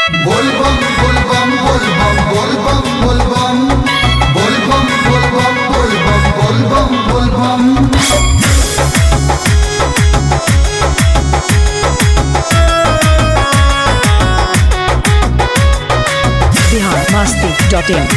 Volvam, volvam, volvam, volvam, volvam. Volvam, volvam, volvam, volvam, volvam. biharmasti.in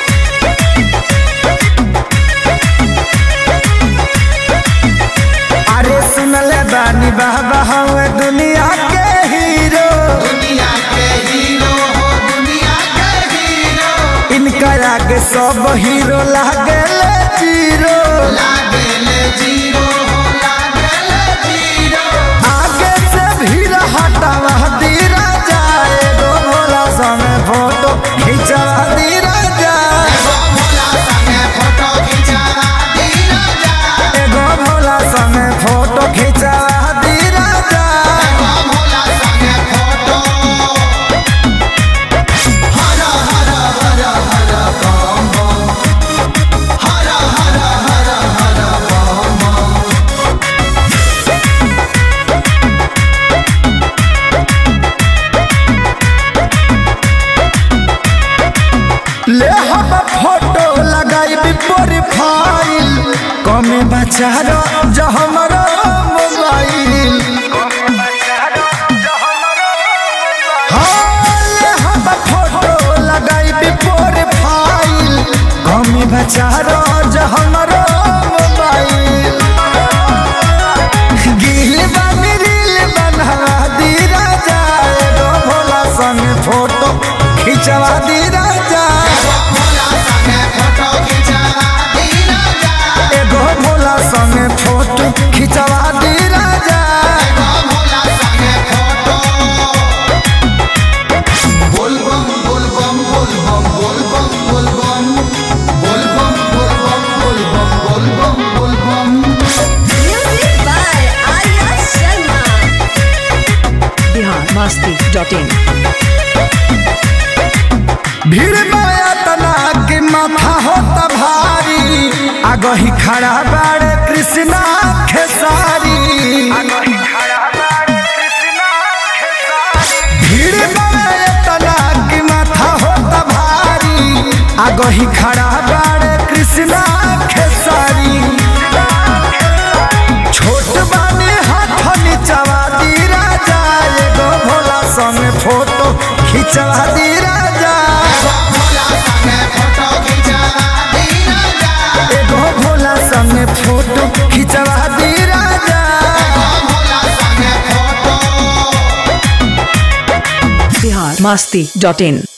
अरे सुनले बानी बाबा हवे दुनिया के हीरो दुनिया के हीरो हो दुनिया के हीरो इनका आगे सब हीरो लागेले जीरो लागेले जीरो हो लागेले जीरो आगे से भीड़ हटावा दीरा जाए गो भोला समय फोटो खिंचवा दीरा जाए एगो भोला संगे फोटो खिंचावा दीना जा एगो भोला समय फोटो खिंचवा दीरा जाए एगो भोला संगे फोटो हर हर हर हर बम बम हर हर हर हर बम बम ले हम फोटो लगाई प्रोफाइल कमे बचारो जो हमारो मोबाइल हाँ, ले हम फोटो लगाई प्रोफाइल कमे बचारो जो हमारो मोबाइल गिल बानी रील बनवा दी राजा एगो भोला संग फोटो खिंचवा दी राजा भोला संगे फोटो खिंचावा दीना जा एगो भोला संगे फोटो खिंचवा दी राजा एगो भोला संगे फोटो बोलबम बोलबम बोलबम बोलबम बोलबम बोलबम बोलबम बोलबम बोलबम बोलबम Music by Arya Sharma. biharmasti.in भीड़ माया तना के माथा होता भारी आगो ही खड़ा बाड़े कृष्णा खेसारी भीड़ माया तना के माथा होता भारी आगो ही खड़ा बाड़े कृष्णा खेसारी छोट बानी हाथ नीचवा दी राजा एगो भोला संग फोटो खिंचवा दी राजा भोला संगे फोटो खिंचावा दीना जा एगो भोला संगे फोटो खिंचवा दी राजा एगो भोला संगे फोटो biharmasti.in